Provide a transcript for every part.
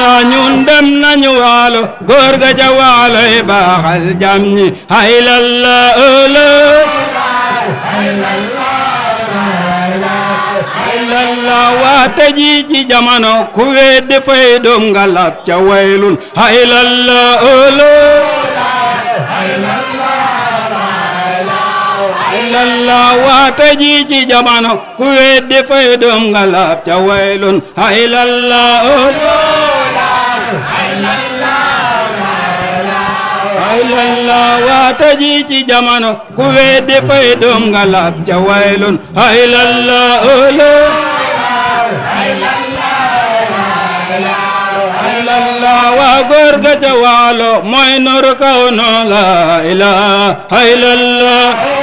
la ñun dem nañu waalo góor ga ca waalo yi baaxal jam ñi hayla la ëlë hayla la waate ji ci jamono ku weddi fay doom nga lab ca waylun hayla la ëlë hayla waate ji ci jamono ku weddi fay doom nga lab ca waylun hayla la ëlë haylalla waata ji ci jamono ku weddi fay doom nga lab ca waylun haylalla olo haylalla waa góor ga ca waalo mooy nur kaw no la ilaha haylalla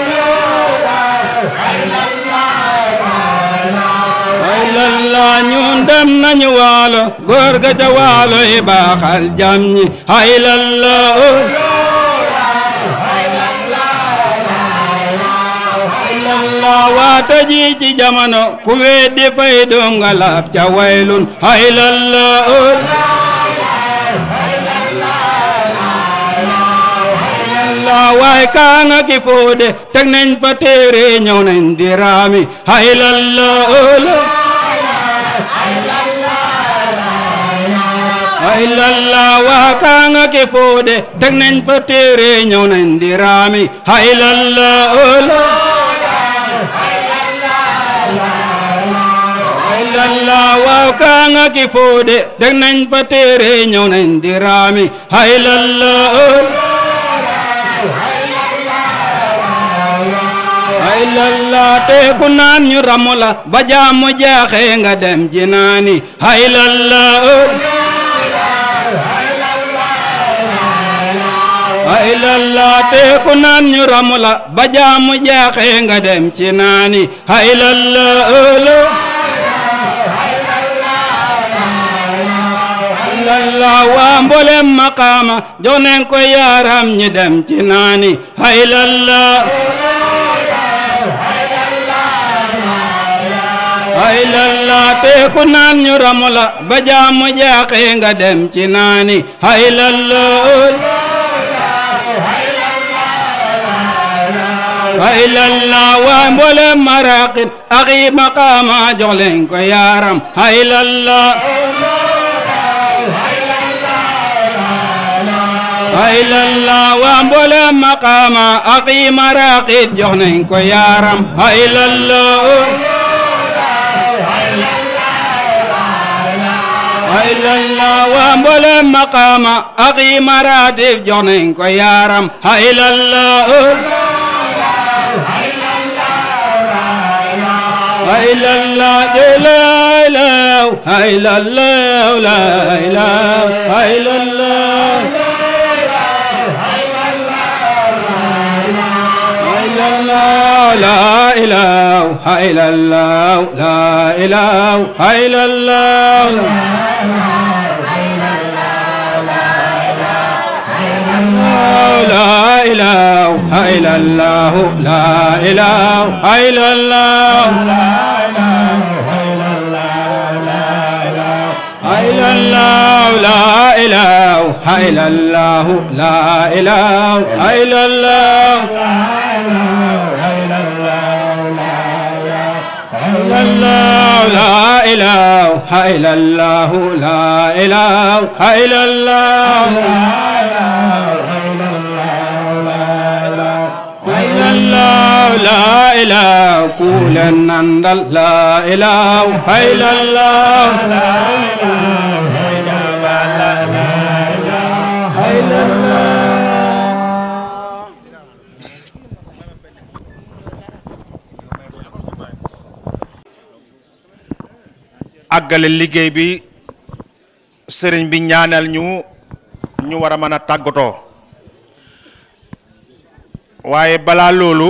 haylalla ñun dem nañu waalo góor ga ca waalo yi baaxal jam ñi haylalla olo haylalla waata ji ci jamono ku weddi fay doom nga lab ca waylun haylalla ol haylalla waay kaa nga ki foode teg nañ fa téere ñëw nañ di raami haylalla ol haylalla waa kaa nga ki foode teg nañ fa téere ñëw nañ di raami haylalla ol haylalla waaw kaa nga ki foode teg nañ fa téere ñëw nañ di raami haylalla ol haylalla te ku naan ñu ramu la ba jaamu jaaxe nga dem jinaani haylalla ol haylalla te ku naan ñu ramu la ba jaamu jaaxe nga dem ci naani haylalla ol haylalla waa mboolem maqaama jox nañ ko yaaram ñi dem ci naani haylalla haylalla te ku naan ñu ramu la ba jaamu jaaxe nga dem ci naani haylalla haylalla waa mboolem maraqib ak yi maqaama jox leen ko yaaram haylalla haylalla waa mboolem maqaama ak yi maraqib jox nañ ko yaaram haylalla haylalla waa mboolem maqaama ak yi maratib jox nañ ko yaaram haylalla haylalla jëlaalaw haylallaw laylaw haylallaw haylallaw la ilaw haylallaw la ilaw haylallaw لا إله إلا الله لا إله إلا الله إلا الله لا إله إلا الله لا إله إلا الله إلا الله لا إله إلا الله لا إله إلا الله إلا الله لا إله قول أن لا إله إلا الله لا إله إلا الله àggale liggéey bi sëriñ bi ñaanal ñu ñu war a mën a tàggatoo waaye balaa loolu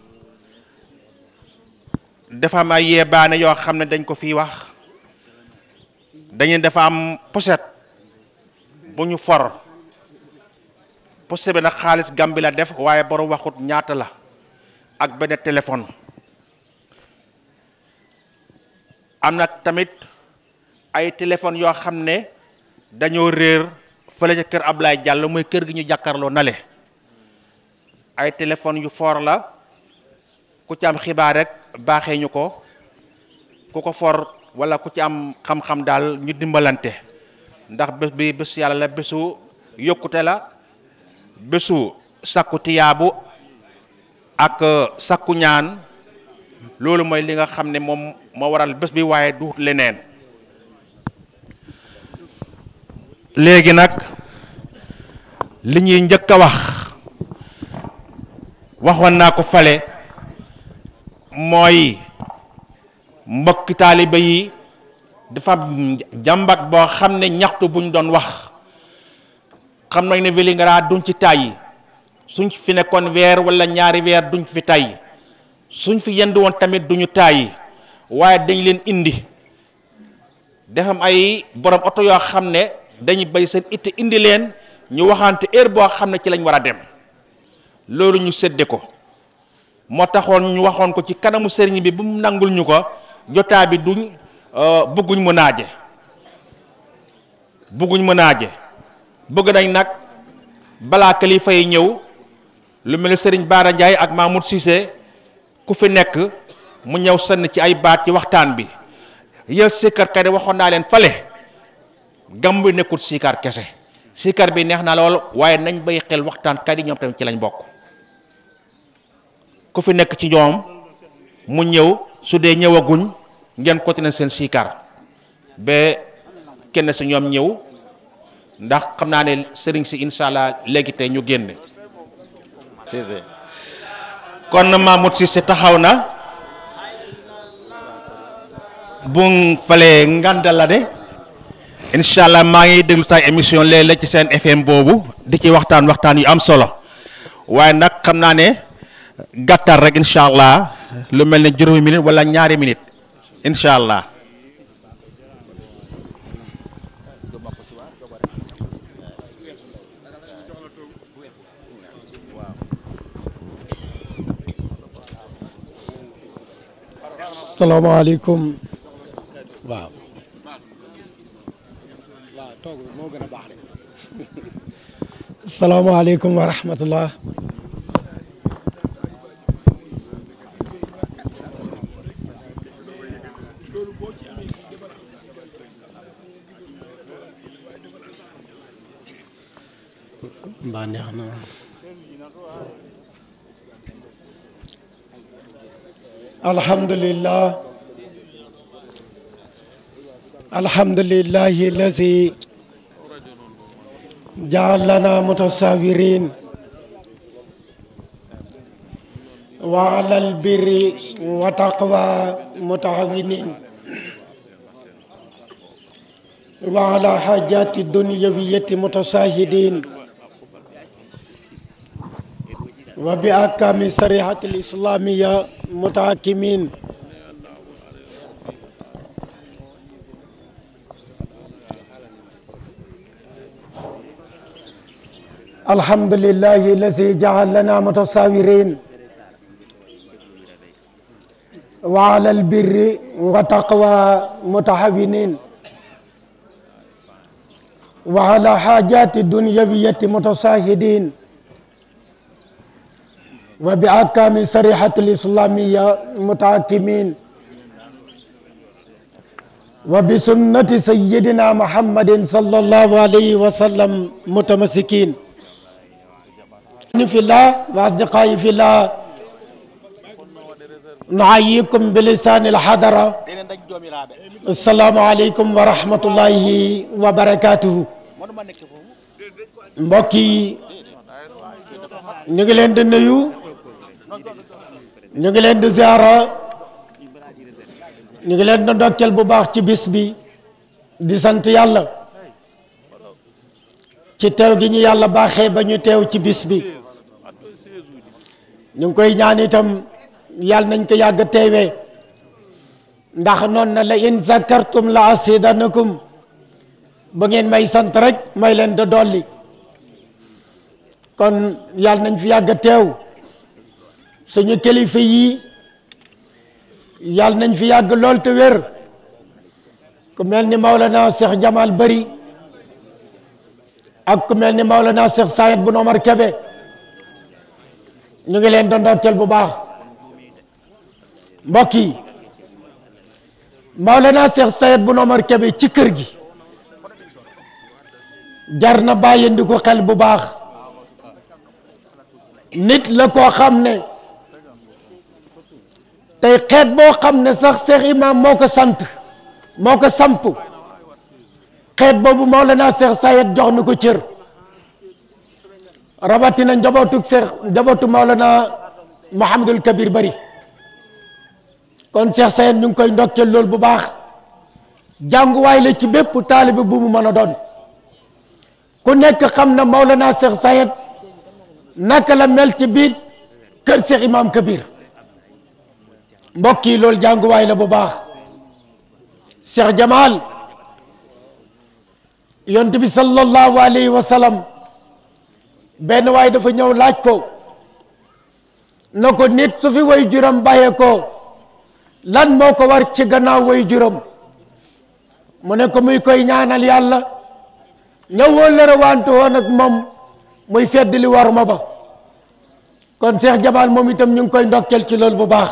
dafa am ay yeebaane yoo xam ne dañ ko fiy wax dañu dafa am pochette bu ñu for pochette bi nag xaalis Gàmbi la def waaye borom waxut ñaata la ak benn téléphone am na tamit ay téléphone yoo xam ne dañoo réer fële ca kër Ablaye Diallo mooy kër gi ñu jàkkaarloo nale ay téléphone yu foor la ku ci am xibaar rek baaxee ñu ko ku ko for wala ku ci am xam-xam daal ñu dimbalante ndax bés bi bés yàlla la bésu yokkute la bésu sakku tiyaabu ak sakku ñaan loolu mooy li nga xam ne moom moo waral bés bi waaye du leneen léegi nag li ñuy njëkk a wax waxoon naa ko fale mooy mbokki taaliba yi dafa am jàmbat boo xam ne ñaxtu buñ doon wax xam nañ ne Vélingara duñ ci tàyyi suñ fi nekkoon weer wala ñaari weer duñ fi tàyyi suñ fi yendu woon tamit duñu tàyyi waaye dañ leen indi dafa am ay borom oto yoo xam ne dañuy bay seen itte indi leen ñu waxante heure boo xam ne ci lañ war a dem loolu ñu sédde ko moo taxoon ñu waxoon ko ci kanamu sëriñ bi bu mu nangul ñu ko jotaa bi duñ bëgguñ mu naaje bëgguñ mu naaje bëgg nañ nag balaa kilifa yi ñëw lu mel ni sëriñ Baara Ndiaye ak Mahmoud Cissé ku fi nekk mu ñëw sënn ci ay baat ci waxtaan bi yël sikkar kay waxoon naa leen fale gam bi nekkul sikkar kese sikkar bi neex na lool waaye nañ bay xel waxtaan kat yi ñoom tamit ci lañ bokk ku fi nekk ci ñoom mu ñëw su dee ñëwaguñ ngeen continuer seen sikkar ba kenn si ñoom ñëw ndax xam naa ne sëriñ si incha allah léegi tey ñu génn kon Mahmoud Cissé taxaw na bu falee ngandal la de incha allah maa ngi déglu say émission léeg-léeg ci seen FM boobu di ci waxtaan waxtaan yu am solo waaye nag xam naa ne gàttal rek incha allah lu mel ne juróomi minute wala ñaari minute incha allah. salaamaaleykum waaw salaamaaleykum wa rahmatullah mbaa neex na alhamdulillah alhamdulillahi allazi ja'alana mutasawirin wa alal birri wa taqwa mutaawinin wa ala hajati dunyawiyati mutasahidin wa bi ahkami sarihati al-islamiyya mutahakimin الحمد لله الذي جعلنا متساورين وعلى البر وتقوى متحابين وعلى حاجات الدنيوية متساهدين وبأحكام صريحة الإسلامية متحكمين وبسنة سيدنا محمد صلى الله عليه وسلم متمسكين في الله وأصدقائي في الله نحييكم بلسان الحضرة السلام عليكم ورحمة الله وبركاته mbokk yi ñu ngi leen di nuyu ñu ngi leen di ziara ñu ngi leen di ndokkeel bu baax ci bis bi di sant yàlla ci teew gi ñu yàlla baaxee ba ñu teew ci bis bi ñu ngi koy ñaan itam yàlla nañ ko yàgg teewee ndax noon na la in zakartum la asidanakum ba ngeen may sant rek may leen da dolli kon yàlla nañ fi yàgg teew suñu kilifa yi yàlla nañ fi yàgg lool te wér ku mel ni Maolana Cheikh Jamal Bari ak ku mel ni Maolana Cheikh Sayed bu Omar Kebe ñu ngi leen doon ndokkeel bu baax mbokk yi Maolana Cheikh Sayed bu Omar Kebe ci kër gi jar na bàyyindi ko xel bu baax nit la koo xam ne tey xeet boo xam ne sax Cheikh Imam moo ko sant moo ko samp xeet boobu Maolana Cheikh Sayed jox na ko cër rawatina njabootu Cheikh njabootu Maolana Mouhamadul Kabir bari kon Cheikh Sayed ñu ngi koy ndokkeel loolu bu baax jànguwaay la ci bépp taalibe bu mu mën a doon ku nekk xam na Maolana Cheikh Sayed naka la mel ci biir kër Cheikh Imam Kabir mbokk yi loolu jànguwaay la bu baax Cheikh Jamal yonent bi sallallahu alayhi wa sallam benn waay dafa ñëw laaj ko na ko nit su fi way juram bàyyee ko lan moo ko war ci gannaaw way juram mu ne ko muy koy ñaanal yàlla ñëwoo lëra wante woon ak moom muy fedd li war ma ba kon Cheikh Jamal moom itam ñu ngi koy ndokkel ci loolu bu baax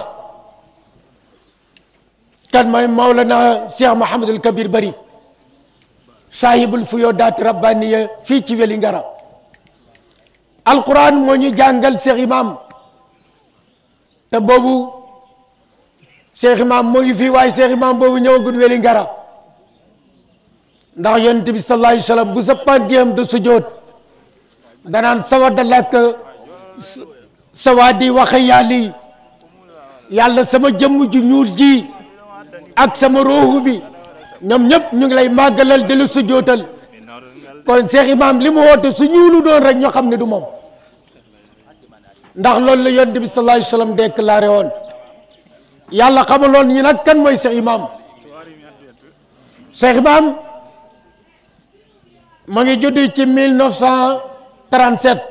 kan mooy Mawlana Cheikh Mouhamadul Kabir Bari saahibul fuyoodaati rabbaniya fii ci Vélingara alquran moo ñu jàngal Cheikh Imam te boobu Cheikh Imam moo ngi fii waaye Cheikh Imam boobu ñëwagul Vélingara ndax yonent bi sallallahu alayhi wa sallam bu sa pànteem de sujjoot danaan sawada lakk sawaadi waxe yàlli yàlla sama jëmm ju ñuul ji ak sama ruuxu bi ñoom ñëpp ñu ngi lay màggalal di la sujjootal kon Cheikh Imam li mu woote su ñuulu doon rek ñoo xam ne du moom ndax loolu la yonent bi sallallahu alayhi wa sallam déclaré woon yàlla xamaloon ñi nag kan mooy Cheikh Imam Cheikh Imam ma ngi judd ci 1937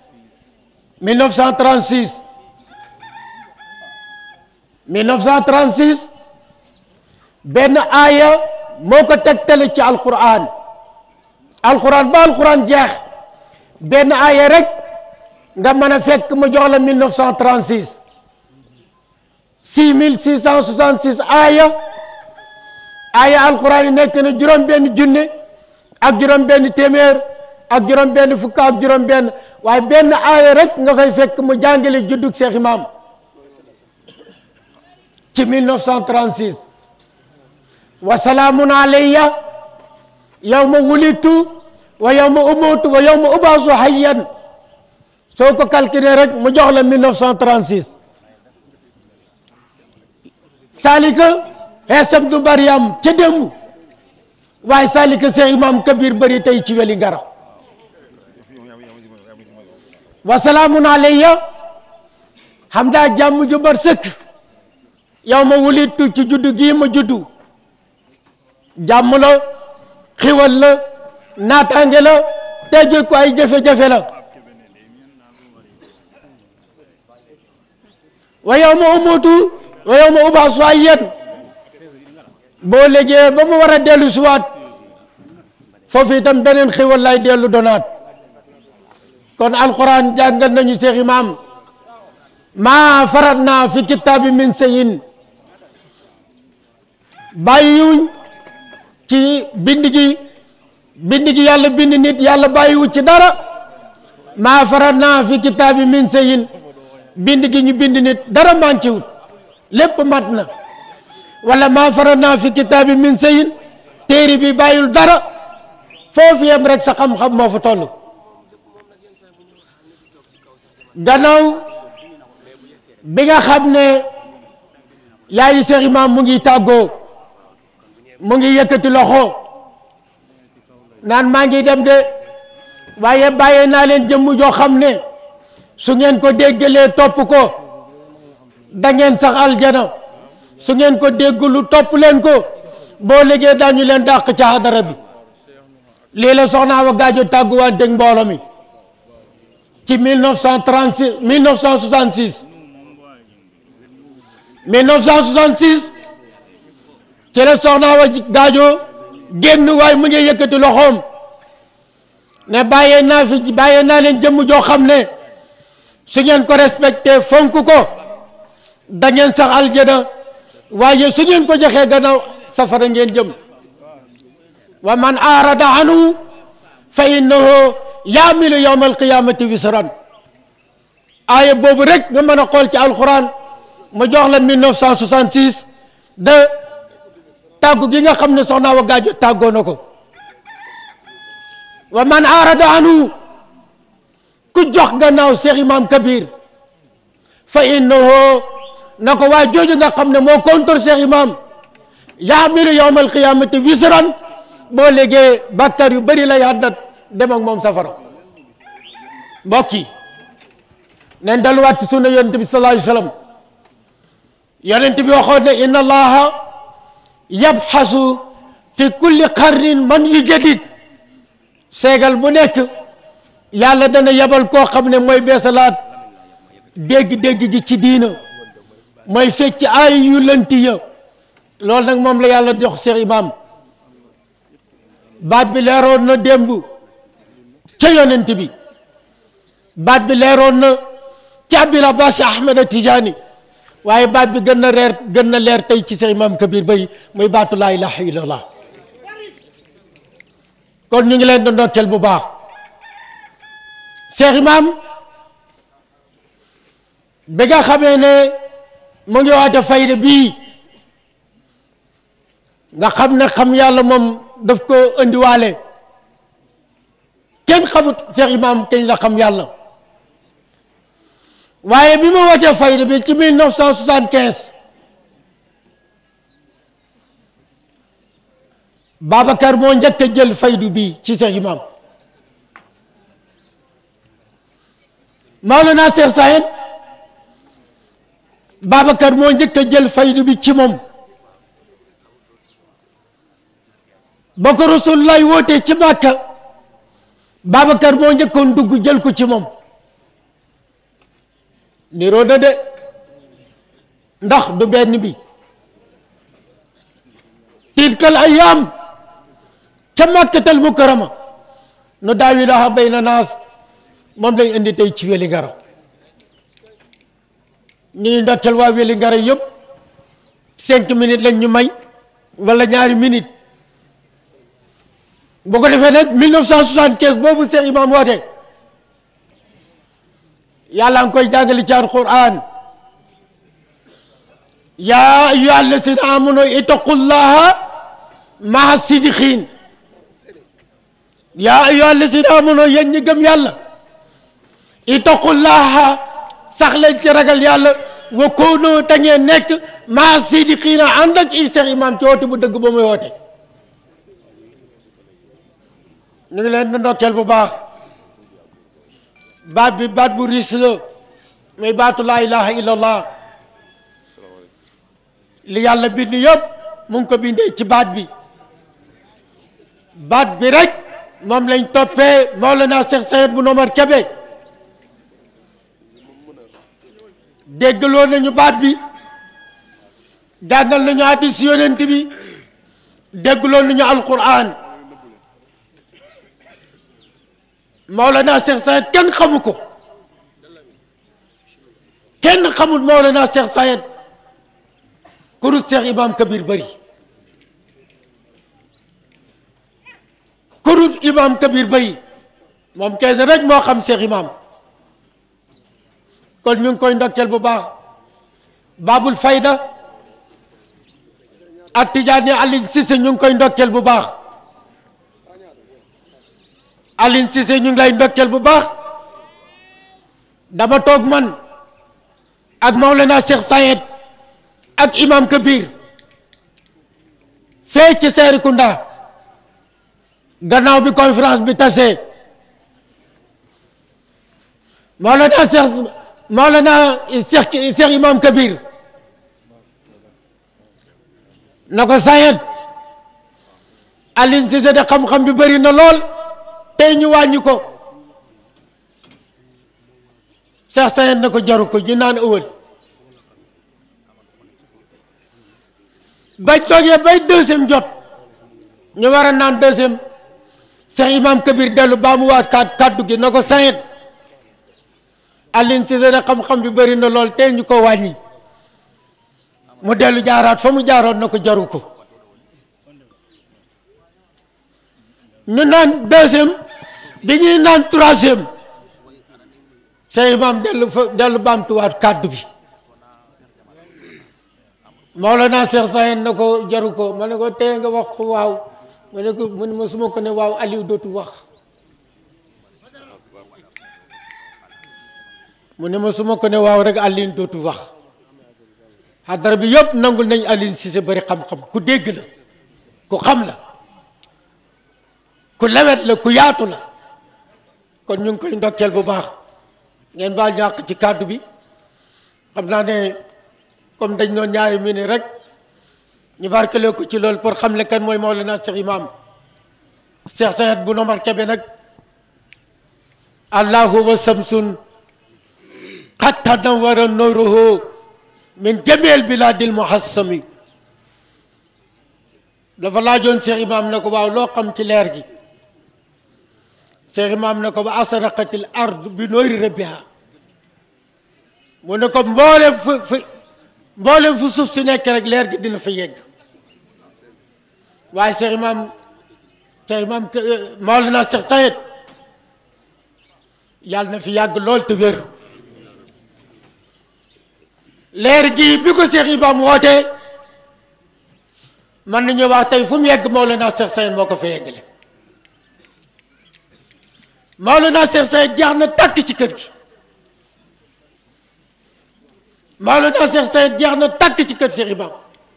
1936 1936 benn aaya moo ko tegtale ci alquran alquran ba alquran jeex benn aaya rek nga mën a fekk mu jox la 1936 6666 aaya aaya alquran yi nekk na juróom benn junne ak juróom benn téeméer ak juróom benn fukk ak juróom benn waaye benn aaya rek nga fay fekk mu jàngale juddug Cheikh Imam ci 1936 wa salaamun alayya yawma wulitu wa yawma umutu wa yawma ubaasu hayyan soo ko calculé rek mu jox la 1936 salika xeesam du Mariam ca démb waaye salika Cheikh Imam Kabir bari tey ci Vélingara wa salaamun alayya xam daa jàmm ju bar sëkk yow ma wulitu ci juddu gii ma juddu jàmm la xiwal la naataange la tegge ko ay jafe-jafe la wa yow ma umutu wa yow ma ubaasu ay yéen boo léegee ba mu war a dellu siwaat foofu itam beneen xiwal lay dellu donaat kon alquran jàngal nañu Cheikh Imam maa farat naa fi kitaabi min seyin bàyyiwuñ ci bind gi bind gi yàlla bind nit yàlla bàyyiwu ci dara maa farat naa fi kitaabi min seyin bind gi ñu bind nit dara manquéwut lépp mat na wala maa farat naa fi kitaabi min seyin téere bi bàyyul dara foofu yem rek sa xam-xam moo fa toll gannaaw bi nga xam ne yaayi Cheikh Imam mu ngi tàggoo mu ngi yëkkati loxo naan maa ngi dem de waaye bàyyee naa leen jëmm joo xam ne su ngeen ko déggalee topp ko da ngeen sax aljana su ngeen ko déggulu topp leen ko boo liggéey dañu leen dàq ca hadara bi lii la soxnaa wa gaajo tàgguwanteeg mbooloo mi ci 1936 1966 1966 ci la soxnaa wa gaajo génn waaye mu ngi yëkkati loxoom ne bàyyee naa fi bàyyee naa leen jëmm joo xam ne su ngeen ko respecté fonk ko da ngeen sax aljana waaye su ngeen ko joxee gannaaw safara ngeen jëm wa man arada anhu fa innahu yaamilu yawma alqiyamati wisran aaya boobu rek nga mën a xool ci alquran mu jox la 1966 de tàggu gi nga xam ne soxna wa gaajo tàggoo na ko wa man arada anhu ku jox gannaaw Cheikh Imam Kabir fa innahu na ko waa jooju nga xam ne moo contre Cheikh Imam yaamilu yawma alqiyamati wisran boo léegee bàkkaar yu bëri lay àndat dem ak moom safara mbokk yi neen daluwaat ci sunna yonent bi sallallahu alayhi wa sallam yonent bi waxoon ne inna allaha yabxasu fi kulli qarnin man yujadid seegal bu nekk yàlla dana yebal koo xam ne mooy beesalaat dégg-dégg gi ci diina mooy fecc ay yu lënti ya loolu nag moom la yàlla jox Cheikh Imam baat bi leeroon na démb ca yonent bi baat bi leeroon na ca Abil Abbas Ahmed Tijani waaye baat bi gën na reer gën na leer tey ci Cheikh Imam Kabir Bay muy baatu laa ilaha illallah kon ñu ngi leen di ndokkeel bu baax Cheikh Imam bi nga xamee ne mu ngi waate fayda bii nga xam ne xam yàlla moom daf ko indiwaale kenn xamut Cheikh Imam kañ la xam yàlla waaye bi ma wootee fayda bi ci 1975 Babacar moo njëkk a jël faydu bi ci Cheikh Imam Maolana Cheikh Sayed Babacar moo njëkk a jël faydu bi ci moom ba ko Rasulullah wootee ci Màkka Babacar moo njëkkoon dugg jël ko ci moom niroo na de ndax du benn bi tilkal ayyaam ca Makkatal Mukarrama nu daawiluhaa bayna naas moom lay indi tey ci Wélingara ñu ngi ndokkeel waa Wélingara yëpp cinq minutes lañ ñu may wala ñaari minutes bu ko defee nag 1975 boobu Cheikh Imam woote yàlla ngi koy jàngale ci alquran yaa ayyuha allazina amanu ittaqullaha maa sidiqin yaa ayyuha allazina amanu yéen ñi gëm yàlla ittaqullaha sax leen ci ragal yàlla wa kunu te ngeen nekk maa sidiqina ànd ak i Cheikh Imam ci woote bu dëgg ba muy woote ñu ngi leen di ndokkeel bu baax baat bi baat bu riis la muy baatu laa ilaha illallah li yàlla bind yëpp mu ngi ko bindee ci baat bi baat bi rek moom lañ toppee Mawlana Cheikh Sayed bu Nomar Kebe déggaloo nañu baat bi jàngal nañu hadis yonent bi déggaloo nañu alquran Mawlana Cheikh Sayed kenn xamu ko kenn xamul Mawlana Cheikh Sayed kurut Cheikh Imam Kabir Bari kurut Imam Kabir Bari moom kenn rek moo xam Cheikh Imam kon ñu ngi koy ndokkeel bu baax Babul Fayda ak Tijaani Alioune Cissé ñu ngi koy ndokkeel bu baax Alioune Cissé ñu ngi lay ndokkeel bu baax dama toog man ak Mawlana Cheikh Sayed ak Imam Kabir fee ci Serekunda gannaaw bi conférence bi tasee Mawlana Cheikh Mawlana Cheikh Cheikh Imam Kabir na ko Sayed Alioune Cissé de xam-xam bi bëri na lool tey ñu wàññi ko Cheikh Sayed na ko jaru ko ñu naan ëwël bañ toogee bay deuxième jot ñu war a naan deuxième Cheikh Imam Kabir dellu baa mu waat kat kaddu gi na ko sayet Alioune Cissé ne xam-xam bi bëri na lool tey ñu ko wàññi mu dellu jaaraat fa mu jaaroon na ko jaru ko ñu naan deuxième bi ñuy naan troisième Cheikh Imam dellu fa dellu baamtuwaat kàddu bi Mawlana Cheikh Sayed na ko jaru ko ma ne ko tey nga wax ko waaw ma ne ko mu ne ma su ma ko ne waaw Aliou dootu wax mu ne ma su ma ko ne waaw rek Aliou dootu wax xadara bi yëpp nangul nañ Aliou Cissé bëri xam-xam ku dégg la ku xam la ku lewet la ku yaatu la kon ñu ngi koy ndokkeel bu baax ngeen baal ñàkk ci kàddu bi xam naa ne comme dañ doon ñaari minute rek ñu barkele ko ci loolu pour xam le kan mooy Mawlana Cheikh Imam Cheikh Sayed bu Nomar Kebe nag allahu wa samsun qad tanawwara nuruhu min jamil biladil muhassami dafa laajoon Cheikh Imam ne ko waaw loo xam ci leer gi Cheikh Imam ne ko ba asraqatil ard bi noori rabbiha mu ne ko mboolem fu fu mboolem fu suuf si nekk rek leer gi dina fa yegg waaye Cheikh Imam Cheikh Imam Mawlana Cheikh Sayed yàlla na fi yàgg lool te wér leer gi bi ko Cheikh Imam wootee man nañu wax tey fu mu yegg Mawlana Cheikh Sayed moo ko fa yeggale Mawlana Cheikh Sayed jaax na tàkk ci kër gi Mawlana Cheikh Sayed jeex na tàkk ci kër Cheikh Imam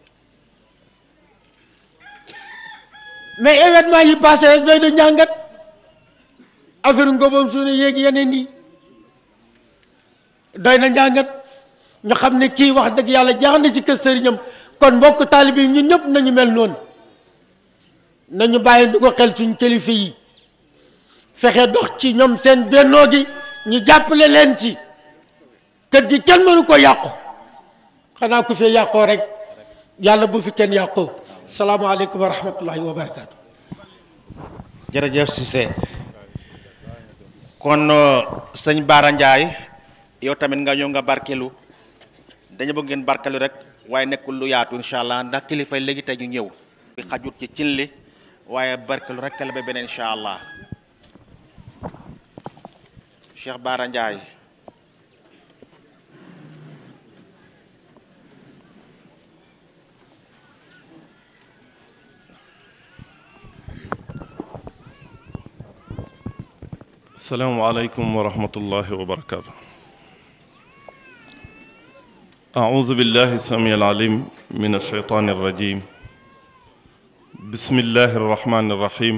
mais événement yi passé rek doy na njàngat affaire ngóobam suñu yéegi yeneen yi doy na njàngat ñu xam ne kii wax dëgg yàlla jeex na ci kër sëriñam kon mbokk taalibe yi ñun ñëpp nañu mel noonu nañu bàyyi du ko xel suñ kilifa yi fexe dox ci ñoom seen bennoo gi ñu jàppale leen ci kër gi kenn mënu ko yàqu xanaa ku fi yàqoo rek yàlla bu fi kenn yàqoo salaamaaleykum wa rahmatullahi wa barakaatu. jërëjëf Cissé kon sëñ Baara Ndiaye yow tamit nga ñëw nga barkelu dañu bëgg ngeen barkelu rek waaye nekkul lu yaatu incha allah ndax kilifa léegi tey ñu ñëw. xajut ci cin li waaye barkelu rek la ba beneen incha allah Cheikh Baara Ndiaye. السلام عليكم ورحمة الله وبركاته أعوذ بالله السميع العليم من الشيطان الرجيم بسم الله الرحمن الرحيم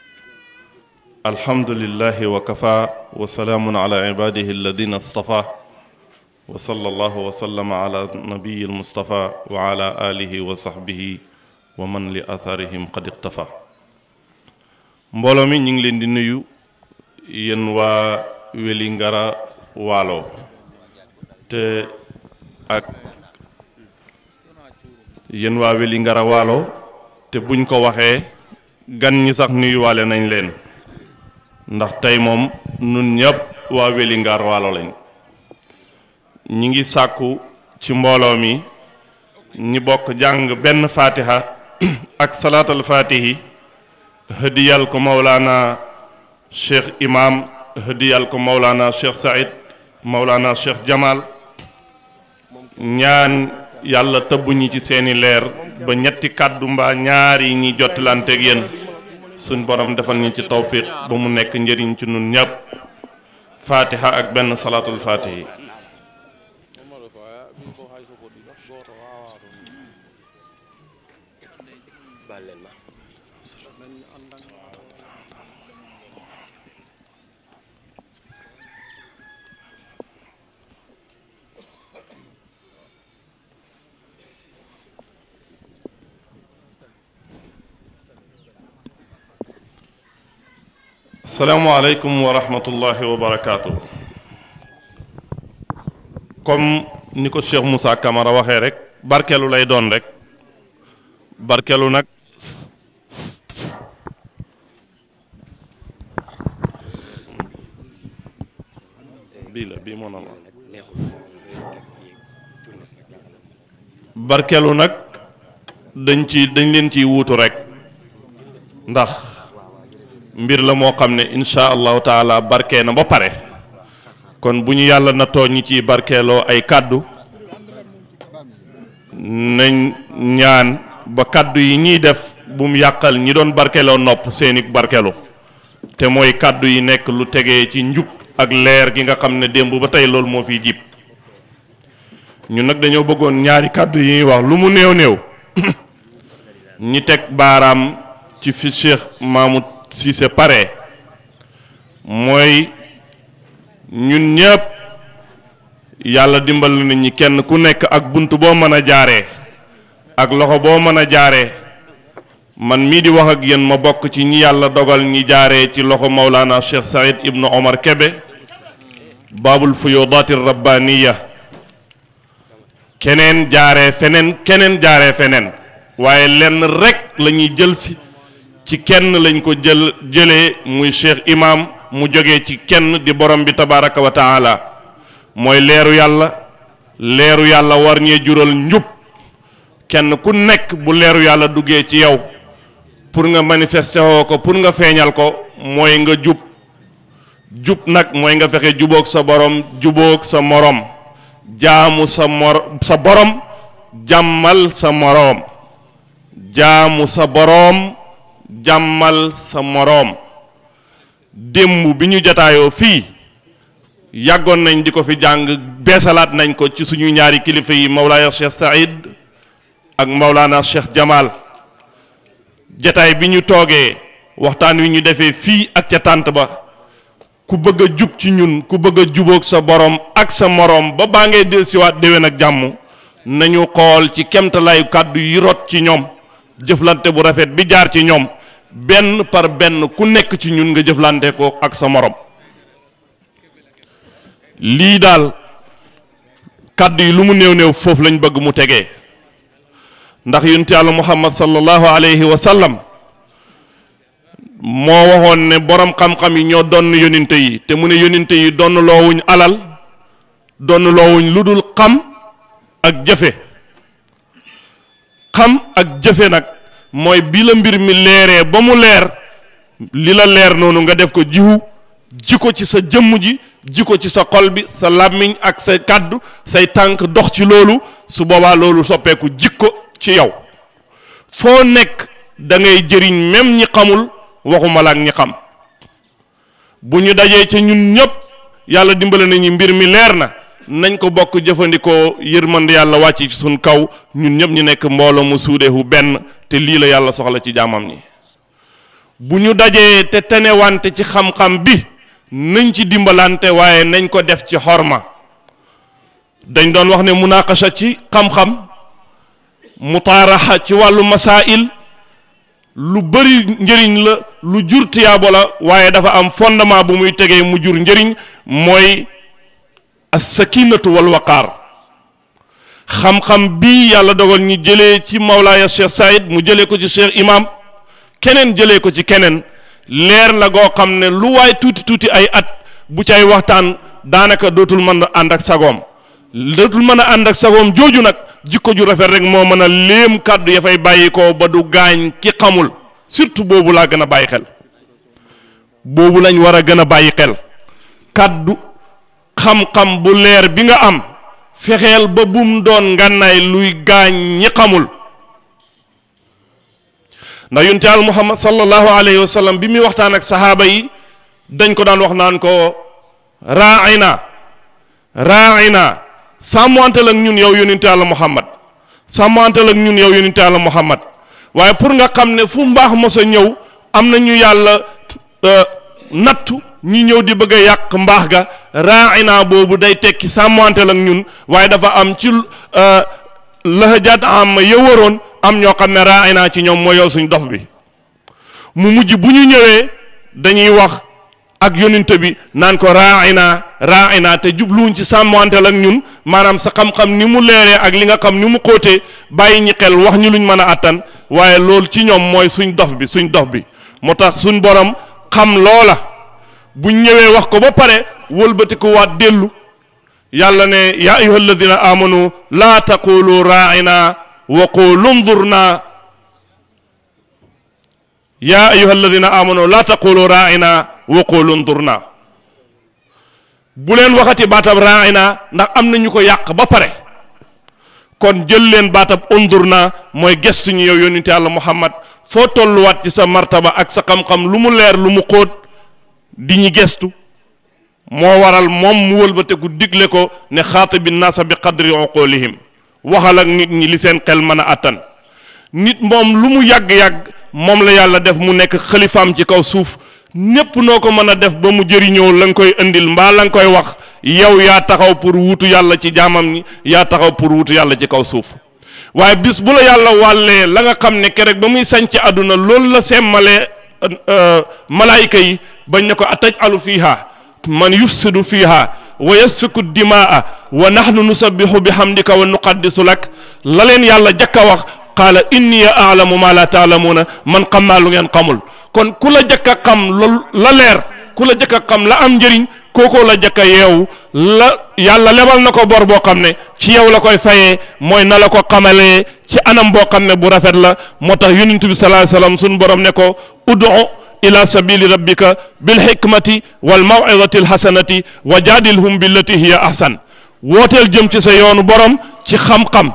الحمد لله وكفى وسلام على عباده الذين اصطفى وصلى الله وسلم على نبي المصطفى وعلى آله وصحبه ومن لأثارهم قد اقتفى mbooloo mi ñu ngi leen di nuyu yéen waa Wélingara Waalo te ak yéen waa Wélingara Waalo te buñ ko waxee gan ñi sax nuyuwaale nañ leen ndax tey moom nun ñëpp waa Wélingara Waalo lañ ñi ngi sàkku ci mbooloo mi ñi bokk jàng benn fatiha ak salaatal fatihi hëdiyal ko Mawlana cheikh imam hëdiyal ko Mawlana cheikh Saïd Mawlana cheikh Jamal ñaan yàlla tëbbuñi ci seeni leer ba ñetti kàddu mbaa ñaar yi ñuy jottilanteeg yéen suñ borom defal ñu ci tawfiq ba mu nekk njëriñ ci nun ñëpp fatiha ak benn salaatul fatihi salaamaaleykum wa rahmatullahi wa barakaatu comme ni ko Cheikh Moussa Camara waxee rek barkeelu lay doon rek barkeelu nag bii la bii moo normal barkeelu nag dañ ci dañ leen ciy wuutu rek ndax mbir la moo xam ne insha allahu taala barkee na ba pare kon bu ñu yàlla natoo ñi ciy barkeeloo ay kàddu nañ ñaan ba kàddu yi ñuy def bu mu yàqal ñi doon barkeeloo nopp seeni barkeelu te mooy kàddu yi nekk lu tegee ci njub ak leer gi nga xam ne démb ba tey loolu moo fiy jib ñu nag dañoo bëggoon ñaari kàddu yi ñuy wax lu mu néew néew ñi teg baaraam ci fi Cheikh Mahmoud Cissé pare mooy ñun ñëpp yàlla dimbal na nit ñi kenn ku nekk ak bunt boo mën a jaaree ak loxo boo mën a jaaree man mii di wax ak yéen ma bokk ci ñi yàlla dogal ñi jaaree ci loxo Maulana Cheikh Saïd Ibnu Omar Kebe baabul fuyudaati rabbaniya keneen jaaree feneen keneen jaaree feneen waaye lenn rek la ñuy jël si ci kenn lañ ko jël jëlee muy cheikh imam mu jógee ci kenn di borom bi tabaraka wa taala mooy leeru yàlla leeru yàlla war ñee jural njub kenn ku nekk bu leeru yàlla duggee ci yow pour nga manifester woo ko pour nga feeñal ko mooy nga jub jub nag mooy nga fexe jubóog sa borom jubóog sa morom jaamu sa mor sa borom jàmmal sa moroom jaamu sa boroom jàmmal sa moroom démb bi ñu jataayoo fii yàggoon nañ di ko fi jàng beesalaat nañ ko ci suñu ñaari kilifa yi Mawlaaya Cheikh Saïd ak Mawlaana Cheikh Jamal jataay bi ñu toogee waxtaan wi ñu defee fii ak ca tànt ba ku bëgg a jub ci ñun ku bëgg a jubóog sa borom ak sa moroom ba baa ngay dellusiwaat déwén ak jàmm nañu xool ci kemtalaayu kàddu yi rot ci ñoom jëflante bu rafet bi jaar ci ñoom benn par benn ku nekk ci ñun nga jëflante ko ak sa morom lii daal kàddu yi lu mu néew néew foofu lañ bëgg mu tegee ndax yonent yàlla muhammad sallallahu alayhi wa sallam moo waxoon ne borom xam-xam yi ñoo donn yoninte yi te mu ne yoninte yi donn loowuñ alal donn loowuñ lu dul xam ak jëfe xam ak jëfe nag mooy bi la mbir mi leeree ba mu leer li la leer noonu nga def ko jiwu ji ko ci sa jëmm ji ji ko ci sa xol bi sa làmmiñ ak sa kàddu say tànk dox ci loolu su boobaa loolu soppeeku jikko ci yow foo nekk da ngay jëriñ même ñi xamul waxuma la ak ñi xam bu ñu dajee ca ñun ñëpp yàlla dimbale nañu mbir mi leer na nañ ko bokk jëfandikoo yërmande yàlla wàcc ci suñ kaw ñun ñëpp ñu nekk mbooloo mu suudeehu benn te lii la yàlla soxla ci jaamam ñi bu ñu dajee te tenewante ci xam-xam bi nañ ci dimbalante waaye nañ ko def ci xorma dañ doon wax ne munaqasha ci xam-xam mutaaraxa ci wàllu masail lu bëri njëriñ la lu jur tiyaabo la waaye dafa am fondement bu muy tegee mu jur njëriñ mooy as-sakinatu wal waqaar xam-xam bii yàlla dogal ñu jëlee ci Mawlaaya Cheikh Saïd mu jëlee ko ci Cheikh Imam keneen jëlee ko ci keneen leer la goo xam ne lu waay tuuti tuuti ay at bu cay waxtaan daanaka dootul mën a ànd ak sagoom dootul mën a ànd ak sagoom jooju nag jikko ju rafet rek moo mën a léem kàddu ya fay bàyyi ko ba du gaañ ki xamul surtout boobu laa gën a bàyyi xel boobu lañ war a gën a bàyyi xel kàddu xam-xam bu leer bi nga am fexeel ba bum doon ngànnaay luy gaañ ñi xamul ndax yonent Yàlla Muhammad sallallahu alayhi wa sallam bi muy waxtaan ak saxaaba yi dañ ko daan wax naan ko raayna raayna sàmmantel ak ñun yow yonent Yàlla Muhammad sàmmantel ak ñun yow yonent Yàlla Muhammad waaye pour nga xam ne fu mbaax mos a ñëw am na ñu yàlla nattu ñi ñëw di bëgg a yàq mbaax ga raayna boobu day tekki sàmmantel ak ñun waaye dafa am ci lahajaat am yëwaroon am ñoo xam ne raayna ci ñoom mooy yow suñ dof bi mu mujj bu ñu ñëwee dañuy wax ak yonent bi naan ko raayna raayna te jubluwuñ ci sàmmantel ak ñun maanaam sa xam-xam ni mu leeree ak li nga xam ni mu xóotee bàyyi ñi xel wax ñu luñ mën a àttan waaye loolu ci ñoom mooy suñ dof bi suñ dof bi moo tax suñ borom xam loola buñ ñëwee wax ko ba pare wëlbatiku waat dellu yàlla ne yaa ayuha alladina amanu laa taqulu raaina wa qulu ndurna yaa ayuha alladina amanu laa taqulu raaina wa qulu ndurna bu leen waxati baatab raaina ndax am na ñu ko yàq ba pare kon jël leen baatab undurna mooy gestu ñu yow yónnite yàlla muhammad foo tolluwaat ci sa martaba ak sa xam-xam lu mu leer lu mu xóot di ñu gestu moo waral moom mu wëlbateku digle ko ne xaatibi naasa bi qadri uqulihim waxal ak nit ñi li seen xel mën a àttan nit moom lu mu yàgg-yàgg moom la yàlla def mu nekk xalifaam ci kaw suuf ñépp noo ko mën a def ba mu jëriñoo la nga koy indil mbaa la nga koy wax yow yaa taxaw pour wuutu yàlla ci jaamam ñi yaa taxaw pour wuutu yàlla ci kaw suuf waaye bis bu la yàlla wàllee la nga xam ne kerek ba muy sañc àdduna loolu la semmalee malaayika yi bañ ne ko ataj alu fiiha man yufsidu fiiha wa yasfiku dimaa wa nahnu nusabbihu bi hamdika wa nuqaddisu lak la leen yàlla jakka wax qaala inni aalamu ma la taalamuuna man xam naa lu ngeen xamul kon ku la jëkk a xam loolu la leer ku la jëkk a xam la am njëriñ kookoo la jëkk a yeewu la yàlla lebal na ko bor boo xam ne ci yow la koy fayee mooy na la ko xamalee ci anam boo xam ne bu rafet la moo tax yonent bi sallallahu alayhi wasallam suñu borom ne ko ud'u ila sabili rabbika bil hikmati wal maw'izati al hasanati wa jaadilhum billati hiya ahsan wooteel jëm ci sa yoonu borom ci xam-xam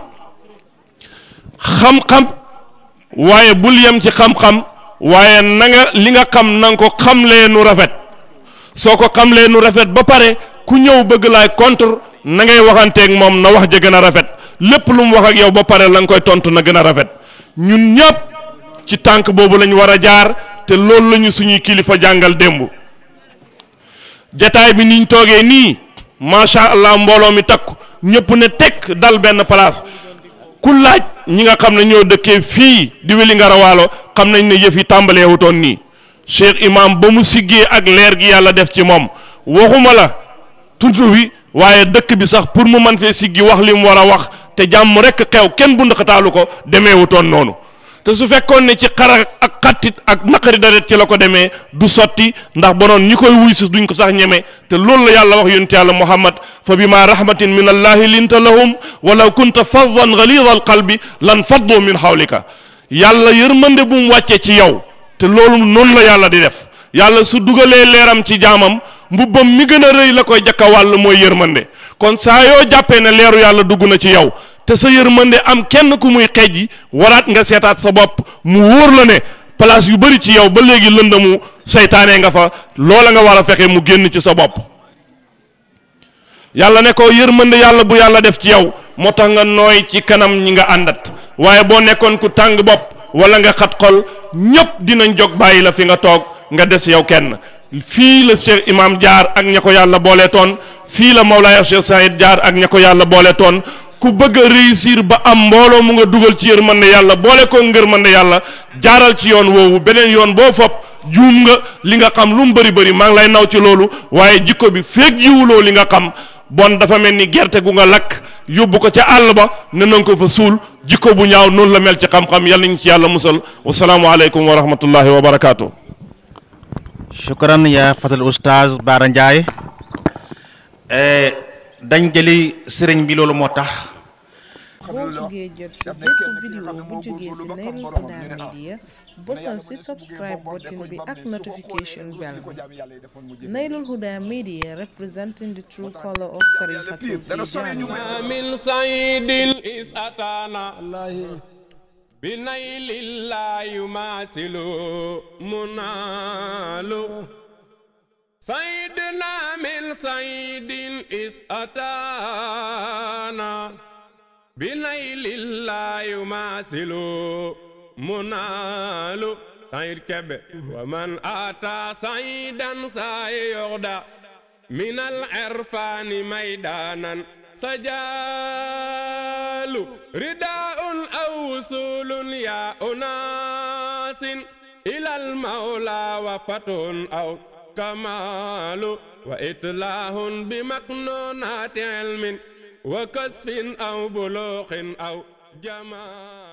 xam-xam waaye bul yem ci xam-xam waaye na nga li nga xam na nga ko xamlee nu rafet soo ko xamlee nu rafet ba pare ku ñëw bëgg laay contre na ngay waxanteeg moom na wax ja gën a rafet lépp lu mu wax ak yow ba pare la nga koy tontu na gën a rafet ñun ñëpp ci tànk boobu lañ war a jaar te loolu la ñu suñuy kilifa jàngal démb jataay bi niñ toogee nii macha allah mbooloo mi takku ñëpp ne tekk dal benn place ku laaj ñi nga xam ne ñoo dëkkee fii di Wélingara Waalo xam nañ ne yëf yi tàmbalee wutoon nii Cheikh Imam ba mu siggee ak leer gi yàlla def ci moom waxuma la tudd wi waaye dëkk bi sax pour mu man fee siggi wax li mu war a wax te jàmm rekk xew kenn bu ndaxataalu ko demee wutoon noonu te su fekkoon ne ci xara ak xattit ak naqari daret ci la ko demee du sotti ndax bonoon ñi koy wuy si duñ ko sax ñeme te loolu la yàlla wax yonent yàlla muhammad fa bima rahmatin min allahi linta lahum walaw kunta faddan galida al qalbi lan faddu min hawlika yàlla yërmande bu mu wàccee ci yow te loolu noonu la yàlla di def yàlla su dugalee leeram ci jaamam mbubbam mi gën a rëy la koy jakka wàll mooy yërmande kon saa yoo jàppee ne leeru yàlla dugg na ci yow te sa yërmande am kenn ku muy xeej yi waraat nga seetaat sa bopp mu wóor la ne place yu bari ci yow ba léegi lëndamu seytaane nga fa loola nga war a fexe mu génn ci sa bopp yàlla ne ko yërmande yàlla bu yàlla def ci yow moo tax nga nooy ci kanam ñi nga àndat waaye boo nekkoon ku tàng bopp wala nga xat xol ñépp dinañ jóg bàyyi la fi nga toog nga des yow kenn fii la Cheikh Imam jaar ak ña ko yàlla boole toon fii la Mawlaaya Cheikh Saïd jaar ak ña ko yàlla boole toon ku bëgg a réussir ba am mbooloo mu nga dugal ci yërmande yàlla boole ko ngërmande yàlla jaaral ci yoon woowu beneen yoon boo fopp juum nga li nga xam lu mu bëri bëri maa ngi lay naw ci loolu waaye jikko bi feeg jiwuloo li nga xam bon dafa mel ni gerte gu nga lakk yóbbu ko ca àll ba ne nanga ko fa suul jikko bu ñaaw noonu la mel ci xam-xam yàlla ñu ci yàlla musal wasalaamualeykum wa rahmatullahi wa barakaatu. shukran ya fatal oustaz Baara Ndiaye dañ jëli sëriñ bi loolu moo tax boo buggee jot si bépp vidéo bu jógee si Nayrul Huda Media bosal si subscribe button bi ak notification bell Nayrul Huda Media representing the true color of Tariqatul Tijaniyya من سعيد إذ أتانا بنيل الله يماثل منال سيدنا من سعيد إذ أتانا بنيل الله يماثل منال سعيد كبه ومن أتى سعيدا سيغدى من العرفان ميدانا سجال رداء أو وصول يا أناس إلى المولى وفتح أو كمال وإتلاه بمكنونات علم وكسف أو بلوغ أو جمال